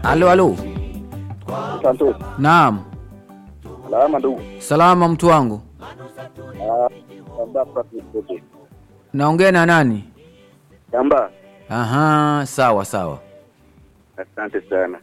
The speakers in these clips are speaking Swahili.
Halo, halo. Santos. Naam. Salama ndugu. Salama mtu wangu. Ah, Kamba Francis Bote. Naongea na nani? Kamba. Aha, sawa sawa. Asante sana.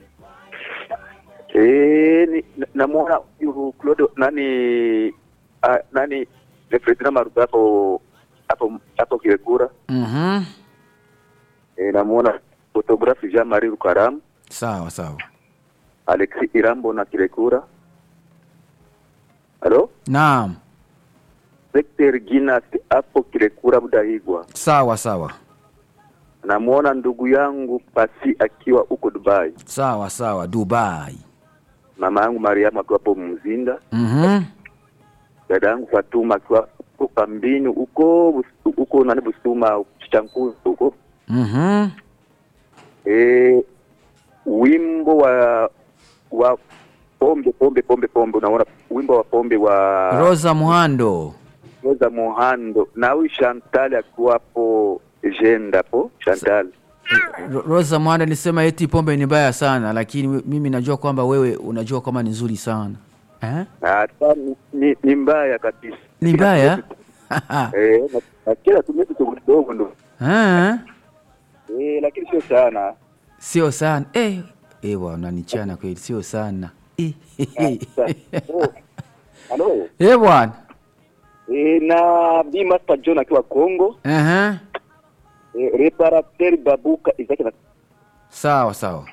Eh, ni namuona huyu Claude nani ah, nani ni Fredina Maruga hapo hapo hapo Kirekura. Mhm. Eh, namuona photographe Jean Marie Rukaram, Sawa sawa. Alexis Irambo na Kirekura. Halo? Naam. Victor Ginas hapo Kirekura Budahigwa. Sawa sawa. Namuona ndugu yangu Pasi akiwa huko Dubai. Sawa sawa. Dubai. Mama yangu Mariamu akiwa hapo Mzinda. Mhm. dada yangu Fatuma akiwa huko kambini huko Bus- huko nani Busuma Chankuzo huko Mhm. eh, wimbo wa wa pombe pombe pombe pombe, unaona wimbo wa pombe wa Rosa Muhando. Rosa Mohando na huyu Chantal akiwa hapo jenda hapo Chantal Ro- Rosa Muhando alisema eti pombe ni mbaya sana, lakini we- mimi najua kwamba wewe unajua kwamba ni nzuri sana. Eh? na hata ni, ni, ni mbaya kabisa Ni mbaya? eh, na, na kila tumia kidogo kidogo ndo Eh? eh, lakini sio sana Sio sana. Eh, eh bwana unanichana kweli, sio sana. Eh. Oh, halo Eh bwana. E, na Bi Master John akiwa Kongo, Aha. e, reparateur Babuka Isaki na Sawa sawa.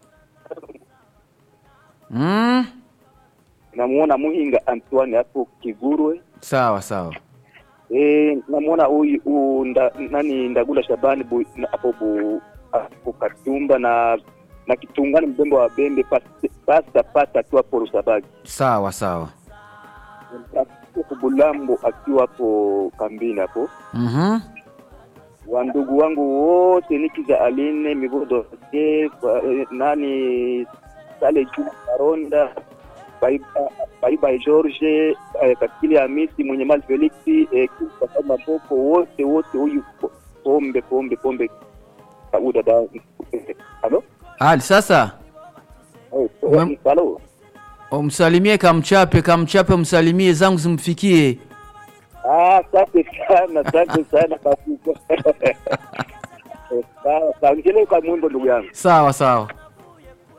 Mm. namuona Muhinga Antoine hapo Kigurwe. Sawa sawa. E, namuona huyu huyu nda, nani Ndagula Shabani bu, na- hapo bu hapo Katumba na na Kitungani mbembe wa Bembe pasta pasta pasta akiwa hapo Rusabagi. Sawa sawa. Huko Bulambo akiwa hapo kambini hapo. Mhm. Wandugu wangu wote nikiza Aline Migodo eh, nani Sale Juma Karonda Baiba Baiba George eh, Kakili Hamisi mwenye mali Felix eh, kwa maboko wote wote huyu po- pombe pombe pombe au dada halo Ali sasa Eh, Wem- halo umsalimie Kamchape, Kamchape msalimie zangu zimfikie. ah asante sana asante sana kabisa sawa sawa ngine kwa mwimbo ndugu yangu Sawa sawa.